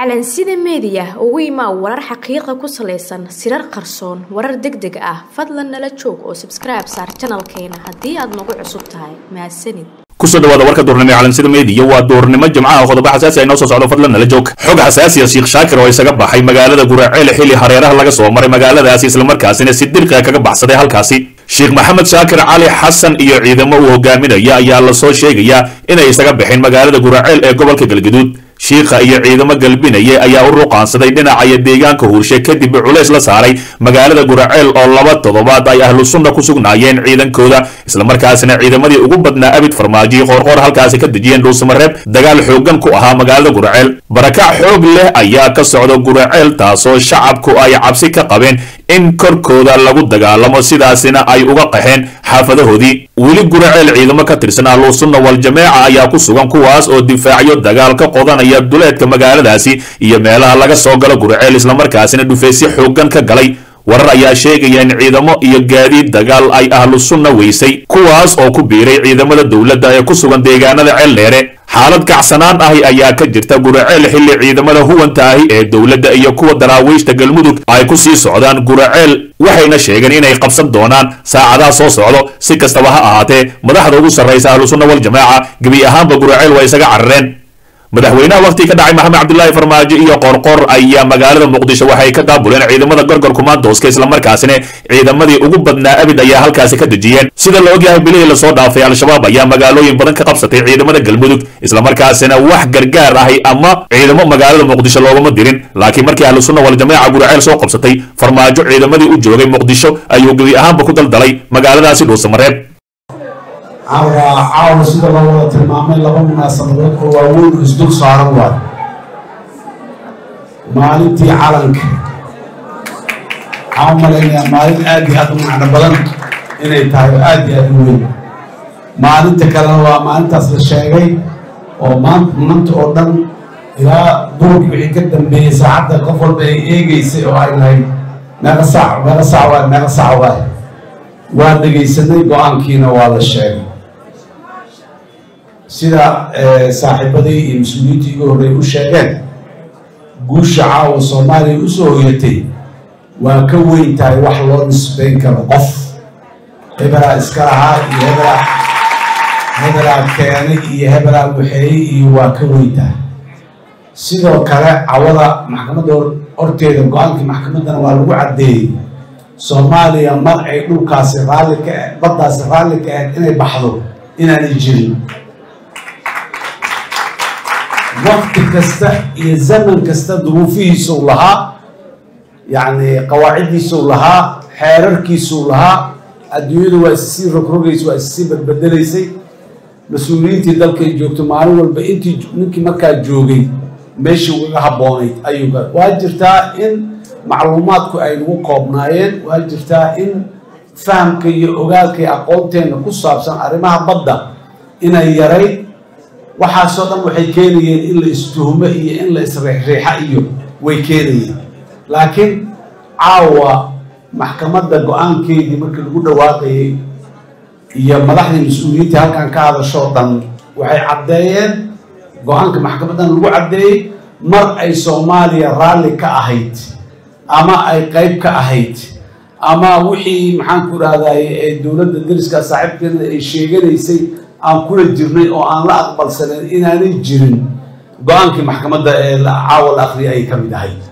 calansida meediya ugu imaa warar xaqiiqa ku salaysan sirar qarsoon warar deg deg ah fadlan nala joog oo sabskribe saar janalkeena haddii aad nagu cusub tahay mahadsanid kusoo dhawaada warka duurnimo ee calansida meediya waa duurnimo jimcaha qodobo xasaasi ay noo soo socdo fadlan nala joog xog xasaasiya sheekh shaakir oo isaga baxay magaalada guraceel xilli hareeraha laga soo maray magaaladaasi islamarkaasina si dirqiga kaga baxsaday halkaasi sheekh maxamed shaakir cali xasan iyo ciidamo uu hogaaminaya ayaa lasoo sheegayaa inay isaga baxeen magaalada guraceel ee gobolka galgaduud shiikha iyo ciidamo galbinaya ayaa u ruqaansaday dhinacaya deegaanka huurshe kadib culays la saaray magaalada guraceel oo laba toddobaad ay ahlu sunna ku sugnaayeen ciidankooda islamarkaasina ciidamadii ugu badnaa abid farmaajo qoorqoor halkaasi ka dejiyeen dhuusamareeb dagaal xoogan ku ahaa magaalada guraceel barakac xoog leh ayaa ka socda guraceel taasoo shacabku ay cabsi ka qabeen in korkooda lagu dagaalamo sidaasina ay uga qaxeen xaafadahoodii weli guraceel ciidamo ka tirsan ahlu sunna wal jameeca ayaa ku sugan kuwaas oo difaacyo dagaal ka qodanaya duleedka magaaladaasi iyo meelaha laga soo galo guraceel islamarkaasina dhufeysyo xoogan ka galay warar ayaa sheegaya in ciidamo iyo gaadiid dagaal ay ahlu sunna weysay kuwaas oo ku biiray ciidamada dowladda ee ku sugan deegaanada ceeldheere xaalad kacsanaan ahi ayaa ka jirta guraceel xilli ciidamada huwanta ahi ee dowladda iyo kuwa daraawiishta galmudug ay ku sii socdaan guraceel waxayna sheegeen inay qabsan doonaan saacadaha soo socdo si kastaba ha ahaatee madaxda ugu sarraysa ahlu sunna wal jamaaca gebi ahaanba guraceel waa isaga carareen madaxweynaha wakhti ka dhacay maxamed cabdilaahi farmaajo iyo qoorqoor ayaa magaalada muqdisho waxay ka daabuleen ciidamada gorgor kumaandooska islamarkaasina ciidamadii ugu badnaa abid ayaa halkaasi ka dejiyeen sida la ogyahay bilihii lasoo dhaafay al-shabaab ayaa magaalooyin badan ka qabsatay ciidamada galmudug islamarkaasina wax gargaar ahi ama ciidamo magaalada muqdisho loogama dirin laakiin markii ahlu sunna wal jamaaca guraceel soo qabsatay farmaajo ciidamadii u joogay muqdisho ayuu gebi ahaanba ku daldalay magaaladaasi dhuusamareeb caawa caawa sida loo wada tilmaamay laba munaasabadood oo waaweyn oo isdul saaran waay maalintii calanka waxaan u malaynayaa maalin aad iyo aad u macno badan inay tahay oo aad iyo aad u weyn maalinta kalena waa maalintaas la sheegay oo maanta maanta oo dhan ilaa duurkii wixii ka dambeeyey saacadda qof walba ay eegeysay oo ay lahayd meeqa saac meeqa saac waay meeqa saac waay waa dhegaysanay go-aankiina waa la sheegay sida saaxiibadii iyo mas-uuliyiintii igu horreey u sheegeen guusha caawa soomaaliya u soo hoyatay waa ka weyn tahay wax loo nisbayn karo qof hebelaa iska lahaa iyo hebelaa hebelaa keenay iyo hebelaa waxeeyey iyo waa ka weyn tahay sidoo kale cawada maxkamadda horteeda go-aankii maxkamaddana waa lagu caddeeyey soomaaliya mar ay dhulkaasi raalli ka baddaasi raalli ka ahayd inay baxdo inaanay jirin wakti kasta iyo zaman kasta duruufihiisuu lahaa yacni qawaaciddiisuu lahaa xeerarkiisuu lahaa adduunyadu waa issii rogrogaysa waa issii badbedelaysay mas-uuliyiintii dalkay joogto maalin walba intii ninkii markaa joogay meeshii ugaga habboonayd ayuu waa jirtaa in macluumaadku ay nagu koobnaayeen waa jirtaa in fahamka iyo ogaalka iyo aqoonteenna ku saabsan arrimaha badda inay yarayd waxaasoo dhan waxay keenayeen in la istuhumo iyo in la isriixriixa iyo way keenayeen laakiin caawa maxkamadda go-aankeedii markii lagu dhawaaqayay iyo madaxdii mas-uuliyiintii halkan ka hadashoo dhan waxay caddeeyeen go-aanka maxkamaddan lagu caddeeyey mar ay soomaaliya raalli ka ahayd ama ay qayb ka ahayd ama wixii maxaanku idhahday ee dowladda dariska saaxiibkeena ay sheeganaysay aan kula jirnay oo aan la aqbalsanayn inaanay jirin go-aankii maxkamadda ee caawa la akriya ay ka mid ahayd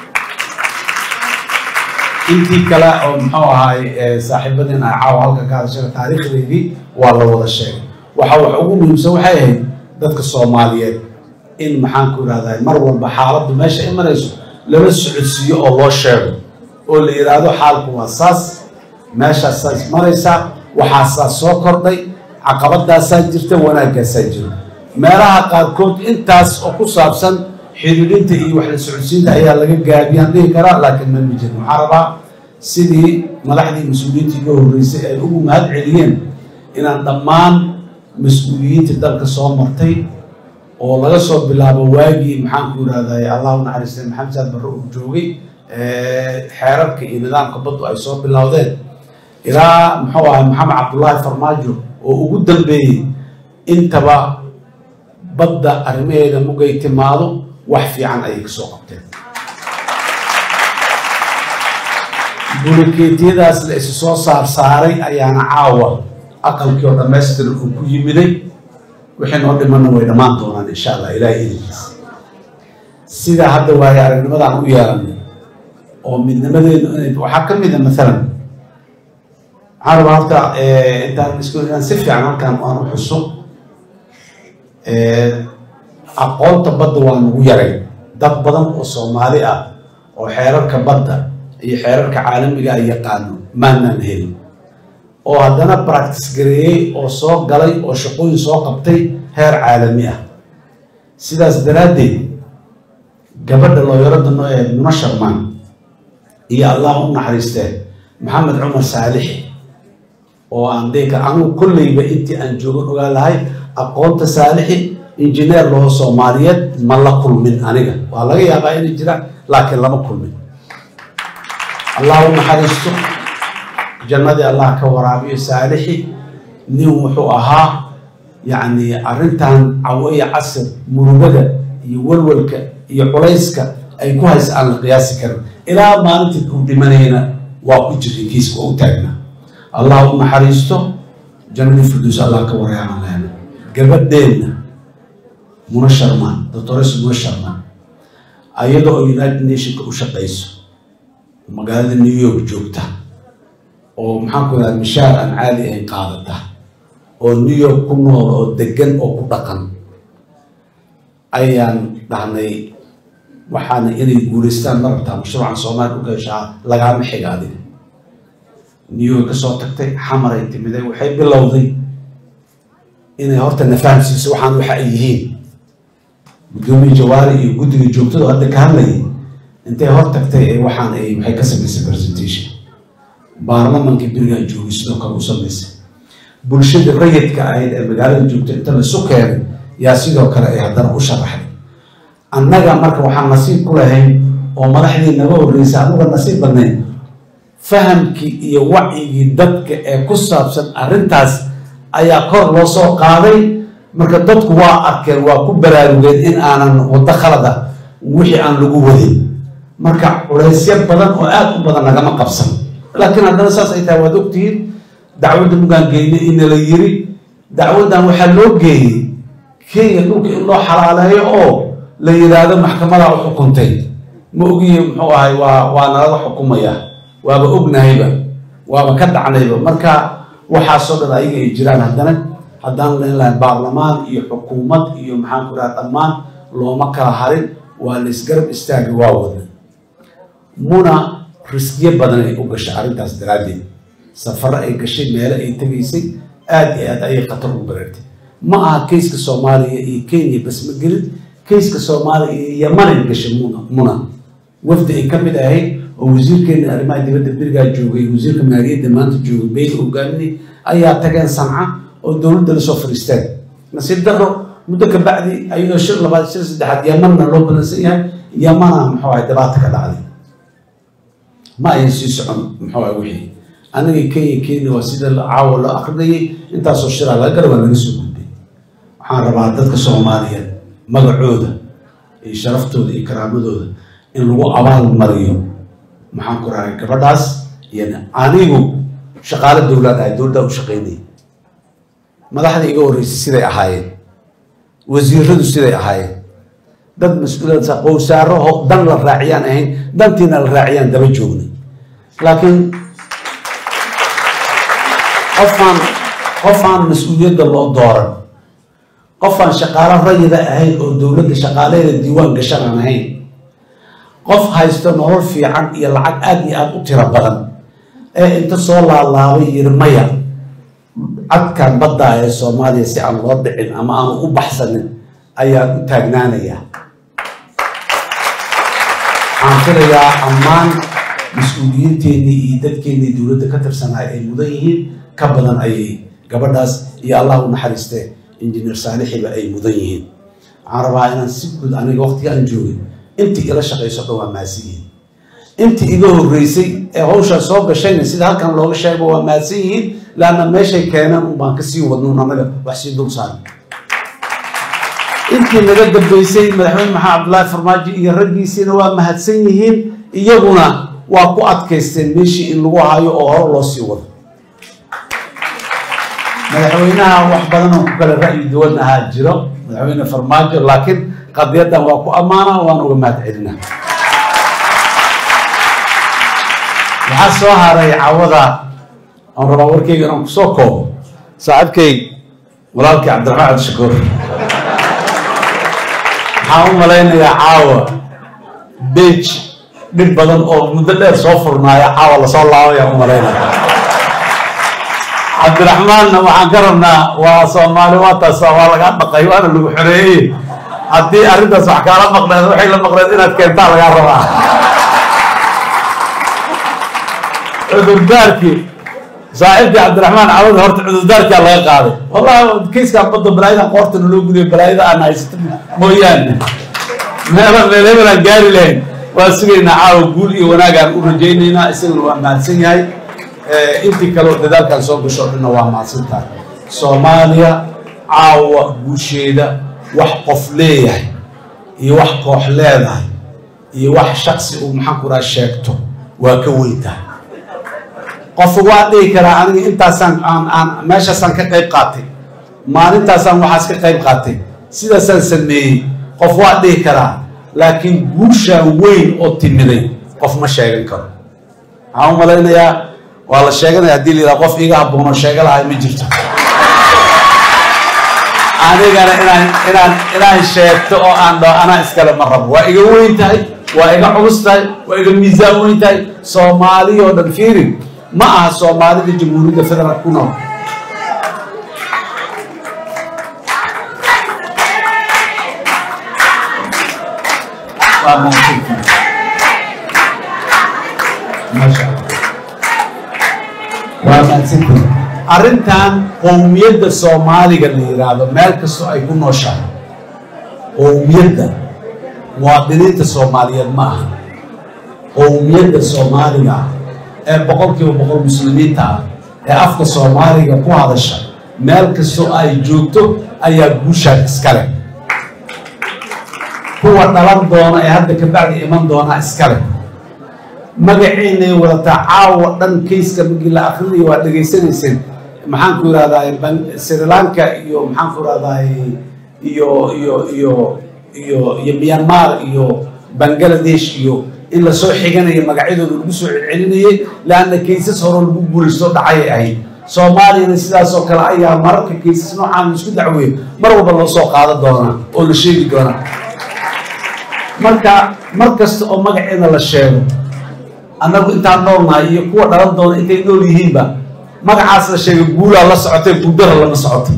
intii kale oo muxuu ahaay saaxiibadeen ay caawa halka ka hadashada taariikhdeedii waa la wada sheegay waxa wax ugu muhiimsan waxay ahayd dadka soomaaliyeed in maxaanku idhahday mar walba xaaladdu meesha ay marayso lala socodsiiyo oo loo sheego oo la yidhaahdo xaalku waa saas meeshaas saas maraysaa waxaasaa soo kordhay caqabadaasaa jirta wanaaggaasaa jira meelaha qaarkood intaas oo ku saabsan xidhiidhinta iyo wax la socodsiinta ayaa laga gaabiyaan dhihi karaa laakiin ma mijin waxaa rabaa sidii madaxdii mas-uuliyiinta iga horreysay ay ugu mahad celiyeen inaan dhammaan mas-uuliyiinta dalka soo martay oo laga soo bilaabo waagii maxaanku idhahday allahu naxariistay maxamed saad barre uu joogay xeerarka iyo nidaamka baddu ay soo bilowdeen ilaa muxuu ahay maxamed cabdullaahi farmaajo oo ugu dambeeyey intaba badda arrimaheeda mugay timaado wax fiican ayay kasoo qabteen bulikeetiyadaas la isu soo saar saaray ayaana caawa aqalkii oo dhammaystiran uu ku yimiday wixii noo dhimanna way dhammaan doonaan insha allah ilaahay idinkiisa sidaa hadda waayo aragnimadaan u yeelanay oo midnimadeenu inay waxaa ka mid a maalan waxaan rabaa horta intaan isku inaan si fiican halkaan aan u xuso aqoonta badda waa nagu yaray dad badan oo soomaali ah oo xeerarka badda iyo xeerarka caalamiga ay yaqaano maanaan helin oo haddana practice gareeyey oo soo galay oo shaqooyin soo qabtay heer caalami ah sidaas daraaddeed gabadha looyarada noo ee muna sharmaan iyo allah u naxariistee maxamed cumar saalixi oo aan deka anugu kolleyba intii aan joogan ogaa lahay aqoonta saalixi injineer loo soomaaliyeed ma la kulmin aniga waa laga yaabaa inay jiraan laakiin lama kulmin allah u naxariisto jannadii allah ka waraabiyo saalixi nin wuxuu ahaa yacni arrintan caweya casir murugada iyo walwalka iyo culayska ay ku haysa aan la qiyaasi karin ilaa maalintii uu dhimanayna waa ku jiray kiiska waa u taagnaa allah u naxariisto jannadii firduus allah ka waraaban lehna gabadheenna muna sharmaan doctores muna sharmaan ayada oo united nationka u shaqayso magaalada new york joogta oo maxaan ku yidhaha mishaar aan caadi ahayn qaadata oo new york ku nool oo degan oo ku dhaqan ayaan dhahnay waxaana inay guulaystaan ma rabtaa mashruucan soomaaliya u gashaa lagaama xiga adiga new york kasoo tagtay xamaray timiday waxay bilowday inay horta nafahamsiiso waxaan waxa ay yihiin guddoomiye jawaari iyo guddiga joogtada hadda ka hadlayay intay hor tagtay ee waxaan ay waxay ka samaysay presentation baarlamankii berigaa joogay sidoo kale u samaysay bulshada rayidka ahayd ee magaalada joogta inta laisu keenay yaa sidoo kale ay haddana u sharaxday annaga marka waxaan nasiib ku lahayn oo madaxdii naga horreysa anuga nasiib badnayn fahamkii iyo wacyigii dadka ee ku saabsan arrintaas ayaa kor loo soo qaaday marka dadku waa arkeen waa ku baraarugeen in aanan waddo khalada wixii aan lagu wadin marka culaysyo badan oo aada u badan nagama qabsan laakiin haddana saas ay tahay waad ogtihiin dacwadda mugaan geynay in la yiri dacwaddan waxaa loo geeyey kenya dhulka in loo xalaaleeyo oo la yidhaahdo maxkamadaa u xukuntay ma ogiye muxuu ahay waa waa nalaga xukumaya waaba ognahayba waaba ka dhacnayba marka waxaasoo dhan ayaga ay jiraan haddana haddaan len lahayn baarlamaan iyo xukuumad iyo maxaan ku dhaha dhammaan looma kala harin waa la isgarab istaagi waa wadna muna riskiyo badan ay u gashay arrintaas daraaddeed safaro ay gashay meelo ay tegaysay aada iyo aad ayay khatar ugu baraartay ma aha kayska soomaaliya iyo kenya bas ma gelin kayska soomaaliya iyo yamanay gashay muna muna wafdi ay ka mid ahayd oo wasiirkeena arrimaha dibadda berigaa joogay wasiirka maaliyadda maanta joogay beyl hogaaminay ayaa tageen sanca oo dowladda lasoo fadhiisteen nasiib daro muddo ka bacdi ayadoo shir labaad shir saddexaad yamanna loo balansan yahay yamana muxuu ahay dhibaato ka dhacday ma ayan sii socon muxuu ahay wixii aniga kenya kenya waa sida caawa loo akrinayay intaasoo shiraa laga gara waa laga soo gudbay waxaan rabaa dadka soomaaliyeed magacooda iyo sharaftooda iyo karaamadooda in lagu abaal mariyo maxaan ku rahay gabadhaas iyo anigu shaqaale dowlaad ahay dowladdaa u shaqaynayay madaxda iga horreysay siday ahaayeen wasiiradu siday ahaayeen dad mas-uuliyad qowsaaraho dan la raaciyaan ahayn dantiina la raaciyaan daba joognay laakiin qofaan qofaan mas-uuliyadda loo dooran qofaan shaqaalo rayida ahayn oo dowladda shaqaalaheeda diiwaan gashan aan ahayn qof haysto nolol fiican iyo lacag aada iyo aada u tiro badan ee inta soo laalaabay yiri maya cadkan baddaa ee soomaaliya si aan loo dhicin ama aanu u baxsanin ayaan u taagnaanayaa waxaan filayaa ammaan mas-uuliyiinteennii iyo dadkeennii dowladda ka tirsanay ay mudan yihiin ka badan ayay gabadhaas iyo allah u naxariistee injineer saalixiba ay mudan yihiin waxaan rabaa inaan si guud aniga waqtiga aan joogay intii ila shaqayso dhan waa mahadsan yihiin intii iga horreysay ee hawshaa soo gashayna sida halkan looga sheegba waa mahadsan yihiin laanna meeshay keeneen un baan kasii wadnuun anaga wax sii dul saaran intii naga dambeysay madaxweyne maxamed cabdullaahi farmaajo iyo raggiisiina waa mahadsan yihiin iyaguna waa ku adkaysteen meeshii in lagu hayo oo hore loo sii wado madaxweynaha wax badan oo ku kale ra'yi duwan ahaa jiro madaxweyne farmaajo laakiin qadiyaddan waa ku ammaana waan uga mahad celinaa waxaa soo haray cawada aan rabaa warkeyga inaan kusoo koobo saaxiibkay walaalkii cabdiraxmaan cabdishakuur waxaan u malaynayaa caawa bej dhib badan oo muddo dheer soo furnaaya caawa lasoo laabayaan u malaynaya cabdiraxmaanna waxaan ka rabnaa waa soomaali waataas waa lagaa dhaqay waana lagu xoreeyey haddii arrintaas wax kaala maqneed waxay la maqneed inaad keentaa lagaa rabaa cudurdaarkii saaxiibkii cabdiraxmaan cawada horta cudurdaarkaa laga qaaday wallahi kiiskaan badda balaayadan qoortana loo gudiyo balaayada aan haysato mooyaane meela meeleebanaan gaari lahayn waa sugaynaa caawa guul iyo wanaagaan u rajaynaynaa isaguna waa mahadsan yahay intii kale oo dadaalkan soo gasho o dhanna waa mahadsantahay soomaaliya caawa guusheeda wax qof leeyahay iyo wax koox leedahay iyo wax shaksi uu maxaan ku raha sheegto waa ka weyntahay qofka waa dhihi karaa aniga intaasaan aan aan meeshaasaan ka qayb qaatay maalintaasaan waxaas ka qayb qaatay sidaasaan sameeyey qof waa dhihi karaa laakiin guushaan weyn oo timiday qof ma sheegan karo waxaan u malaynayaa waa la sheeganaya haddii la yidhaha qof iiga habboonoo sheega lahay ma jirto anigana inaan inaan inaan sheegto oo aan dhaho anaa iskale ma rabo waa iga weyn tahay waa iga culus tahay waa iga miisaan weyn tahay soomaali oo dhan fiirin ma aha soomaalida jamhuuriyadda federaalk ku nool waa mahadsantihiin maasha allah waa mahadsantihiin arrintan qowmiyadda soomaaliga la yidhaahdo meel kastoo ay ku nooshahay qowmiyadda muwaadiniinta soomaaliyeed ma aha qowmiyadda soomaaliga ah ee boqolkiiba boqol muslimiinta ah ee afka soomaaliga ku hadasha meel kastoo ay joogto ayaa guushaan iskale kuwa dhalan doona ee hadda kabacdi iman doonaa iskale magaciinay wadataa caawa dhan kayska markii la akrinayo waa dhegaysanayseen maxaan ku irahdaa sri lanka iyo maxaan ku irahdaa iyo iyo iyo iyo iyo myanmar iyo bangladesh iyo in lasoo xiganayo magacyadooda lagu soo celcelinayay leanna kaysas hore lagu guulaysto dhacayay ahayd soomaaliyana sidaasoo kale ayaa mararka kaysas noocaan laisku dacweeyo mar walba loo soo qaadan doonaa oo la sheegi doonaa marka mar kasta oo magaceeda la sheego annagu intaan noolnahay iyo kuwa dhalan doona intay nool yihiinba magacaas la sheegay guulaa la socotay guudara lama socoto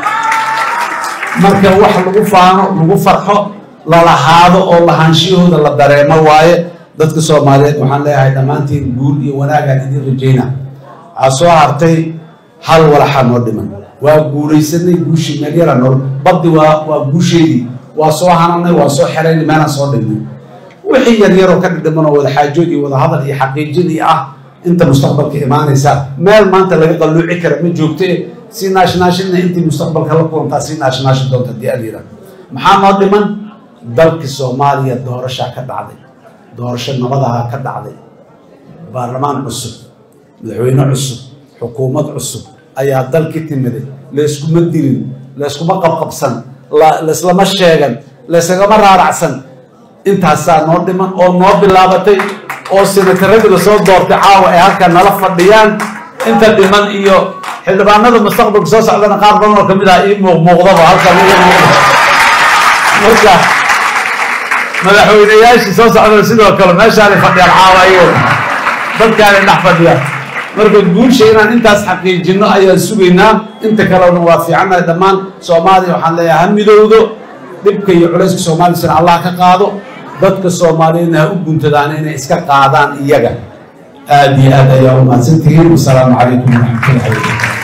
marka wax lagu faano lagu farxo lalahaado oo lahaanshiyahooda la dareemo waaye dadka soomaaliyeed waxaan leeyahay dhammaantiin guul iyo wanaagaan idin rajayna waxaa soo hartay hal walaxaa noo dhiman waa guulaysanay guushii meel yaraa nool baddi waa waa guusheedii waa soo hananay waa soo xeraynay meelaan soo dhignay wixii yaryaroo ka dhidhiman oo wada xaajood iyo wada hadal iyo xaqiijinii ah inta mustaqbalka imaanaysa meel maanta laga qalluuci kara ma joogte si naashnaashina intii mustaqbalka la kulantaa si naashnaashi doonta haddii alyira maxaa noo dhiman dalkii soomaaliya doorashaa ka dhacday doorasho nabadaha ka dhacday baarlamaan cusub madaxweyne cusub xukuumad cusub ayaa dalki timiday layskuma dilin layskuma qabqabsan laislama sheegan laysagama raaracsan intaasaa noo dhiman oo noo bilaabatay oo senataradii lasoo doortay caawa ay halkan nala fadhiyaan inta dhiman iyo xildhibaanada mustaqbalka soo socdana qaar badan oo kamid ah ii muuqmuuqdaba halkan iga muuqda marka madaxweyneyaashii soo socdana sidoo kale meeshaanay fadhiyaan caawa iyaga dadkaanay dhex fadhiyaan marka guusha inaan intaas xaqiijino ayaan sugaynaa inta kalena waa fiicannahay dhammaan soomaaliya waxaan leeyahay ha midowdo dhibka iyo culayska soomaalisana allah ka qaado dadka soomaaliyeedna ha u guntadaan inay iska qaadaan iyaga aada iyo aad ayaa u mahadsantihiin wasalaamu calaykum waraxmatullahi wabarakatu